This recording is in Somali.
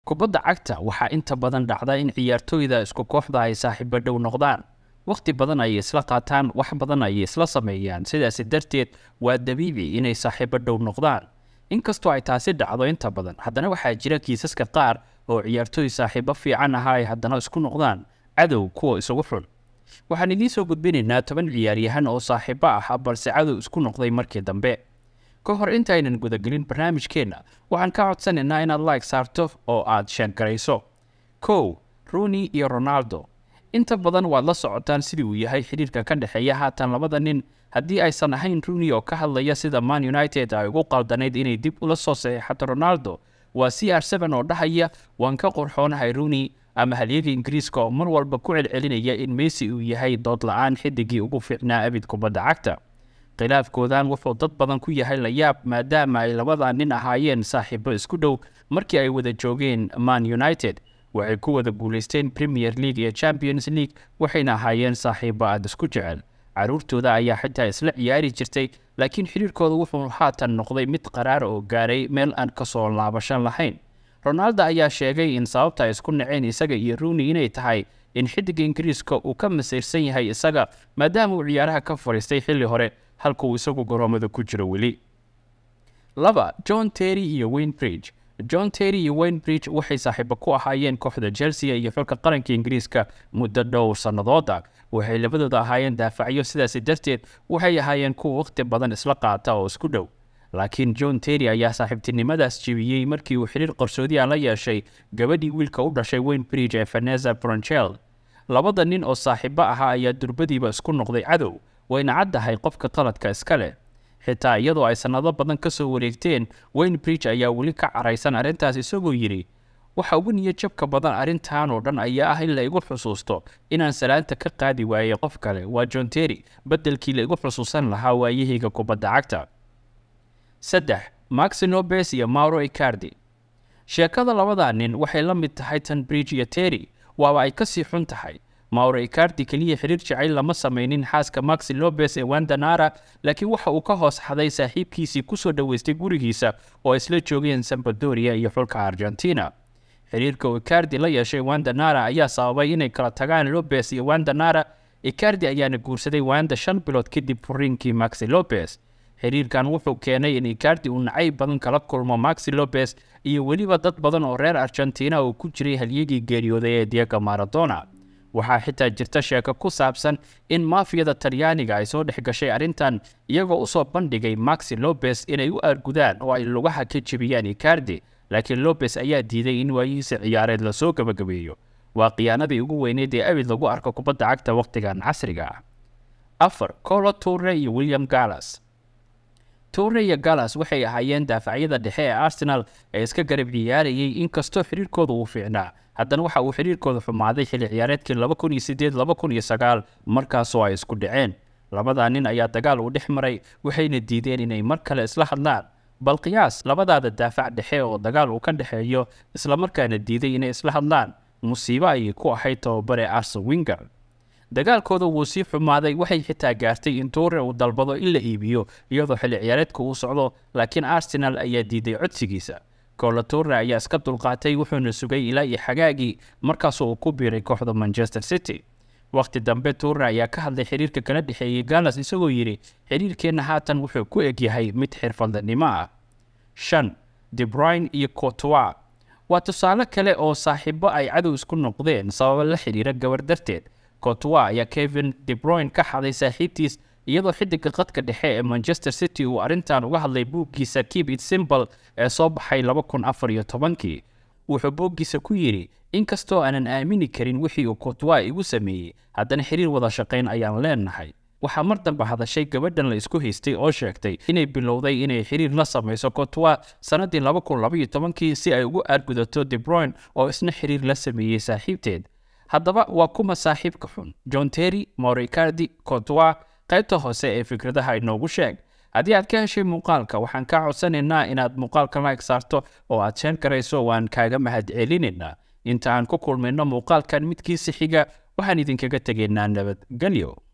kubadda cagta waxaa inta badan dhacda in ciyaartooyda isku kooxda ay saaxiibo dhow noqdaan wakhti badan ayay isla qaataan wax badan ayay isla sameeyaan sidaasi darteed waa dabiici inay saaxiibo dhow noqdaan inkastoo ay taasi dhacdo inta badan haddana waxaa jira kiisaska qaar oo ciyaartooy saaxiibo fiican ahaa ay haddana isku noqdaan cadow kuwa isugu xun waxaan idiin soo gudbinaynaa toban ciyaaryahan oo saaxiibo ah balse cadow isku noqday markii dambe ka hor intaynan gudagelin barnaamijkeenna waxaan ka codsanaynaa inaad like saarto oo aad sheergarayso kow runi iyo ronaldo inta badan waad la socotaan sidii uu yahay xidhiirka ka dhexeeya haatan labada nin haddii aysan ahayn runi oo ka hadlaya sida man united ay ugu qaldanayd inay dib ula soo saxeixato ronaldo waa c r seven oo dhahaya waan ka qorxoonahay runi ama halyaga ingiriiska oo mar walba ku celcelinaya in messi uu yahay dood la-aan xidigii ugu fiicnaa abid kubadda cagta khilaafkoodan wuxuu dad badan ku yahay layaab maadaama ay labada nin ahaayeen saaxiibo isku dhow markii ay wada joogeen man united waxay ku wada guulaysteen premier league iyo champions league waxayna ahaayeen saaxiibo aada isku jecel caruurtooda ayaa xitaa isla ciyaari jirtay laakiin xidhiirkooda wuxuu haatan noqday mid qaraar oo gaaray meel aan kasoo laabashan lahayn ronaldo ayaa sheegay in sababta ay isku naceen isaga iyo runi inay tahay in xidiga ingiriiska uu ka masiirsan yahay isaga maadaama uu ciyaaraha ka fadhiistay xilli hore halka uu isagu garoomada ku jiro weli laba john terry iyo wayne bridge john terry iyo wayne bridge waxay saaxiibo ku ahaayeen kooxda chelsea iyo xulka qaranka ingiriiska muddo dhowr sannadooda waxay labadooda ahaayeen daafacyo sidaasi darteed waxay ahaayeen kuwa wakhti badan isla qaata oo isku dhow laakiin john terry ayaa saaxiibtinimadaas jebiyey markii uu xiriir qarsoodiya la yeeshay gabadhii wiilka u dhashay wayne bridge ee vanessa bronchel labada nin oo saaxiibo ahaa ayaa durbadiiba isku noqday cadow wayna caddahay qofka qaladka iska leh xitaa iyadoo ay sannado badan ka soo wareegteen wayne bridge ayaa weli ka caraysan arrintaas isagoo yidhi waxa ugu niyo jabka badan arrintan oo dhan ayaa ah in la igu xusuusto inaan salaanta ka qaadi waayey qof kale waa john terry beddelkii la igu xusuusan lahaa waayahayga kubadda cagta saddex maxi nobes iyo mauro icardi sheekada labada nin waxay la mid tahay tan bridge iyo terry waaba ay kasii xun tahay mauro icardi keliya xiriir jacayl lama samaynin xaaska maxi lobes ee wandanara laakiin waxa uu ka hoos xaday saaxiibkiisii kusoo dhoweystay gurigiisa oo isla joogeen sambadoria iyo xulka argentina xiriirka uu icardi la yeeshay wandanara ayaa sababay inay kala tagaan lobes iyo wandanara icardi ayaana guursaday wanda shan bilood kadib furiinkii maxi lobes xiriirkan wuxuu keenay in icardi uu nacayb badan kala kulmo maxi lobes iyo weliba dad badan oo reer argentina uu ku jiray halyagii geeriyooday ee diego maradona waxaa xitaa jirta sheeko ku saabsan in maafiyada talyaaniga ay soo dhex gashay arrintan iyagoo usoo bandhigay maxi lobes inay u aargudaan oo ay lugaha ka jebiyaan icardi laakiin lobes ayaa diiday in waayihiisa ciyaareed lasoo gabagabeeyo waa khiyaanadii ugu weyneyd ee abid lagu arko kubadda cagta wakhtigan casriga ah afar colo toure iyo william gallas toure iyo gallas waxay ahaayeen daafacyada dhexe ee arsenal ee iska garab ciyaarayay inkastoo xiriirkooda uu fiicnaa haddana waxa uu xiriirkooda xumaaday xilli ciyaareedkii laba kun iyo sideed laba kun iyo sagaal markaasoo ay isku dhaceen labadaa nin ayaa dagaal uu dhex maray waxayna diideen inay mar kale isla hadlaan bal qiyaas labadaada daafac dhexe oo dagaal uu ka dhexeeyo islamarkaana diiday inay isla hadlaan musiibo ayay ku ahayd tababare arsen winger dagaalkooda wuu sii xumaaday waxay xitaa gaartay in tuure uu dalbado in la iibiyo iyadoo xilli ciyaareedka uu socdo laakiin arsenal ayaa diiday codsigiisa koola tuure ayaa iska dulqaatay wuxuuna sugay ilaa iyo xagaagii markaasoo uu ku biiray kooxda manchester city wakhti dambe tuure ayaa ka hadlay xiriirka kala dhexeeyey gallas isagoo yidhi xiriirkeenna haatan wuxuu ku egyahay mid xirfadnimo ah shan debrine iyo cotoa waa tusaale kale oo saaxiibo ay cadow isku noqdeen sababo la xidhiira gabar darteed cotoa ayaa kevin debroyn ka xaday saaxiibtiis iyadoo xidiga qadka dhexe ee manchester city uu arrintan uga hadlay buuggiisa keep it simple ee soo baxay laba kun afar iyo tobankii wuxuu booggiisa ku yidhi inkastoo aanan aamini karin wixii uu cotoa igu sameeyey haddana xiriir wada shaqayn ayaan leenahay waxaa mar dambe hadashay gabadhan la isku haystay oo sheegtay inay bilowday inay xiriir la samayso cotoa sannaddii laba kun labaiyo tobankii si ay ugu aargudato debroyn oo isna xiriir la sameeyey saaxiibteed haddaba waa kuma saaxiibka xun john terry moricardi cotoa qaybta hoose ee fikradaha inoogu sheeg haddii aad ka heshay muuqaalka waxaan kaa codsanaynaa inaad muuqaalka like saarto oo aad sheen karayso waan kaaga mahad celinaynaa inta aan ku kulmayno muuqaalkan midkiisa xiga waxaan idinkaga tegaynaa nabadgelyo